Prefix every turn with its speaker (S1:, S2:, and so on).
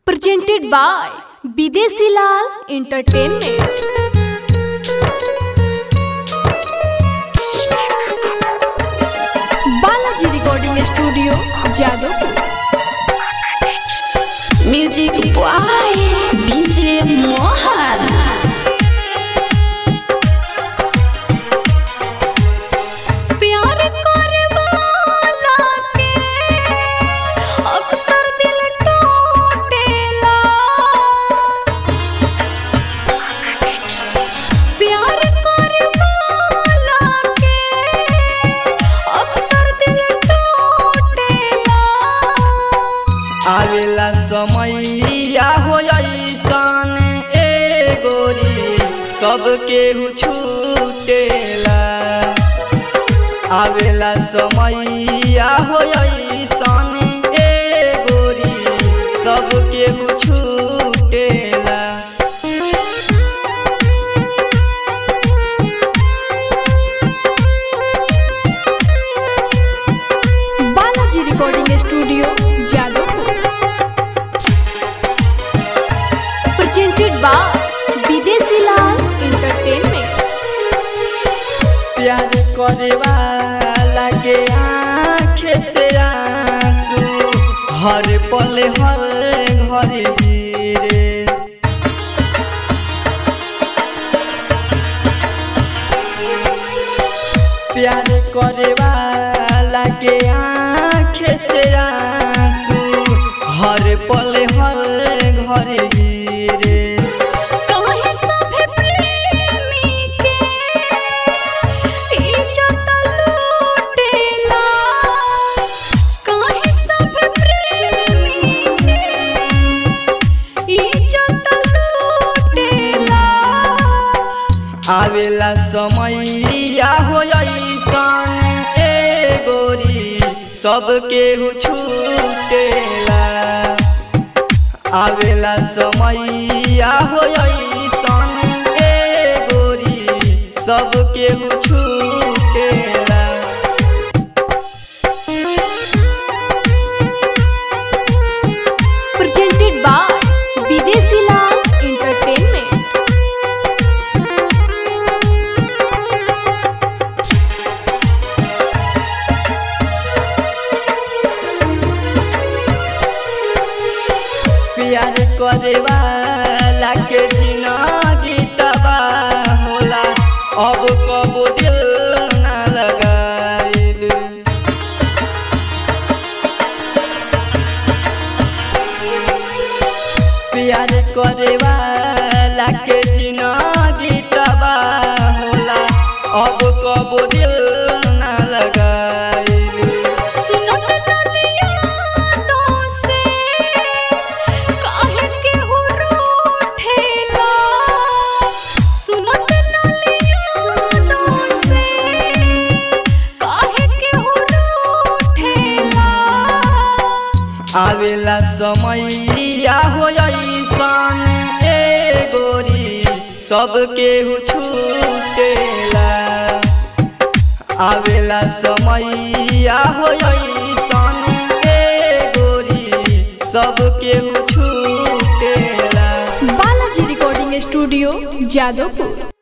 S1: presented by Bidesi Lal Entertainment. Balaji Recording Studio, Jadavpur.
S2: Music boy DJ Mohan
S1: प्यार करे वाला के अक्सर दिल टूटेला प्यार करे वाला के अक्सर दिल टूटेला
S3: आवेला समैया हो ऐसन ए गोरी सबके छूटेला आवेला समैया हो ऐसन ए गोरी सबके छूटेला
S1: Balaji recording studio Jadavpur presented by Videshi Lal entertainment
S3: प्यार करे वाला के आँखें से आंसू हर पल हर घर गिरे प्यार करे वाला के आँखें से आंसू हर पल हर घर गिरे
S1: काहे सभे प्रेमी के इज्जत लूटेला काहे सभे प्रेमी के इज्जत लूटेला
S3: आवेला समैया हो ऐसन ए गोरी सबके छूटेला आवेला समैया हो ऐसन ए गोरी सबके छूटेला
S1: presented by विदेशी लाल एंटरटेनमेंट
S3: प्यार करे वाला के जिंदगी तबाह होला अब कबो दिल ना लगाइल प्यार करे वाला के जिंदगी तबाह होला अब कबो दिल ना लगाइल
S1: सुनत ललिया से काहे के हो रूठेला सुनत ललिया से काहे के हो रूठेला
S3: आवेला समैया हो ऐसन ए गोरी सबके छूटेला आवेला समैया हो ऐसन ए गोरी सबके छूटेला
S1: बालाजी रिकॉर्डिंग स्टूडियो जादवपुर